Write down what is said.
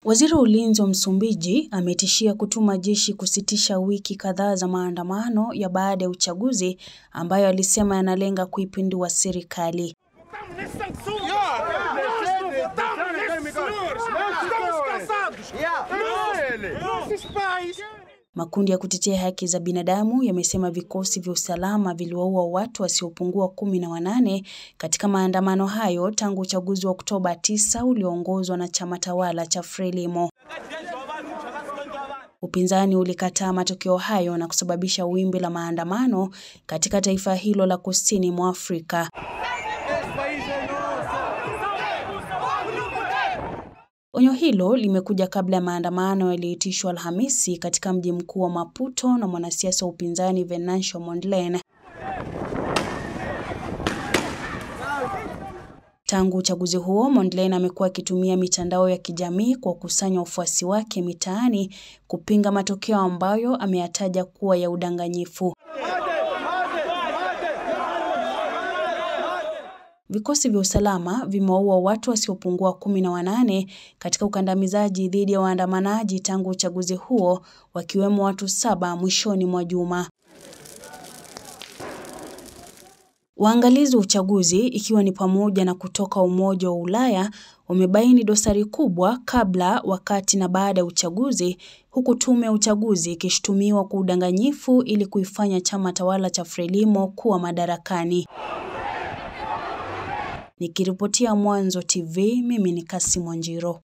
Waziri wa Ulinzi wa Msumbiji ametishia kutuma jeshi kusitisha wiki kadhaa za maandamano ya baada ya uchaguzi ambayo alisema yanalenga kuipindua serikali. Makundi ya kutetea haki za binadamu yamesema vikosi vya usalama viliwaua watu wasiopungua kumi na wanane katika maandamano hayo tangu uchaguzi wa Oktoba 9 ulioongozwa na chama tawala cha Frelimo. Upinzani ulikataa matokeo hayo na kusababisha wimbi la maandamano katika taifa hilo la kusini mwa Afrika. Onyo hilo limekuja kabla ya maandamano yaliyoitishwa Alhamisi katika mji mkuu wa Maputo na mwanasiasa wa upinzani Venancio Mondlane. Tangu uchaguzi huo, Mondlane amekuwa akitumia mitandao ya kijamii kwa kukusanya wafuasi wake mitaani kupinga matokeo ambayo ameyataja kuwa ya udanganyifu. Vikosi vya usalama vimewaua watu wasiopungua kumi na wanane katika ukandamizaji dhidi ya waandamanaji tangu uchaguzi huo, wakiwemo watu saba mwishoni mwa juma. Waangalizi wa uchaguzi ikiwa ni pamoja na kutoka Umoja wa Ulaya wamebaini dosari kubwa kabla, wakati na baada ya uchaguzi, huku tume ya uchaguzi ikishutumiwa kwa udanganyifu ili kuifanya chama tawala cha Frelimo kuwa madarakani. Nikiripotia Mwanzo TV, mimi ni Kassim Wanjiro.